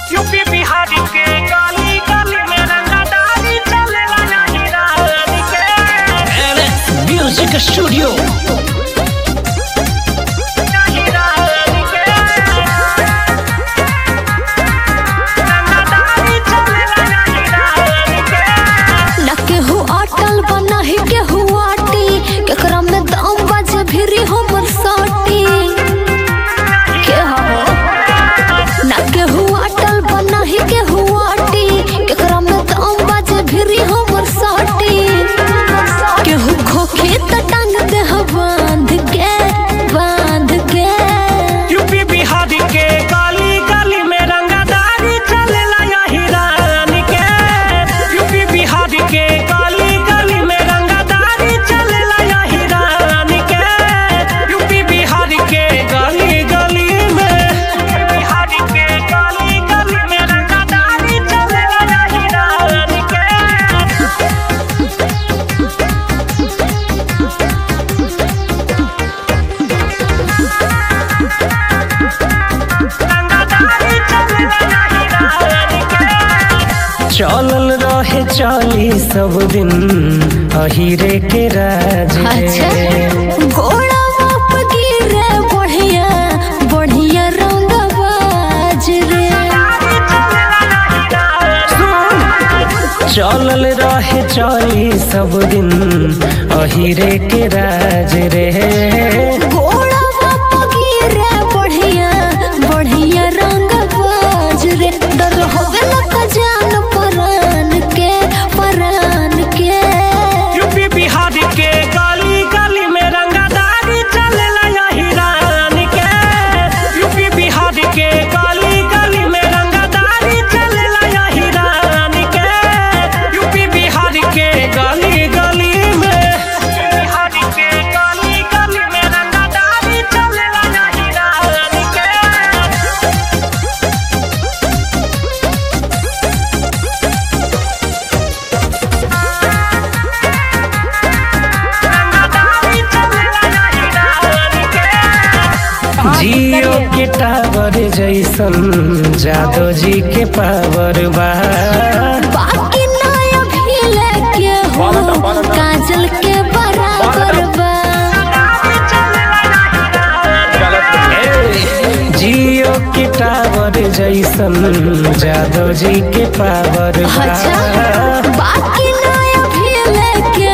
UP Bihar के गली गली में रंगदारी चलेला नहीं रात के म्यूजिक स्टूडियो नहीं रात के रंगदारी चलेला नहीं रात के ना केहू अटल बा नाही केहू आटी केकरा में दम बाजे भिरी हमर साटी के हो ना केहू अटल बा नाही केहू आटी केकरा में दम बाजे भिरी हमर साटी केहू खोखे त टांग दे ह बांध के बांध के यूपी बिहार के गली गली में रंगदारी चलेला यही रान के यूपी बिहार के गली गली में रंगदारी चलेला यही रान के यूपी बिहार के गली गली में बिहार के गली गली में रंगदारी चलेला यही रान के रंगदारी चलेला यही रान के चलल रहे चली सब दिन अहिरे के राज अच्छा रे। घोड़ा बाप गिरे बढ़िया बढ़िया रंग बाज रे चलल रहे चली सब दिन अहिरे के राज रे घोड़ा बाप गिरे बढ़िया बढ़िया रंग बाज रे डर होवे न का जान परान के परान के यूपी बिहार के गली गली में रंगदारी चलेला यही रान के यूपी बिहार के गली गली में रंगदारी चलेला यही रान के यूपी बिहार के गली गली में बिहार के गली गली में रंगदारी चलेला यही रान के रंगदारी चलेला यही रान के जियो के टावर जैसन जादो जी के पावर बा बाकी नया भी लेके हो काजल के बराबर बा जियो के टावर जैसन जादो जी के पावर बा अच्छा बाकी नया भी लेके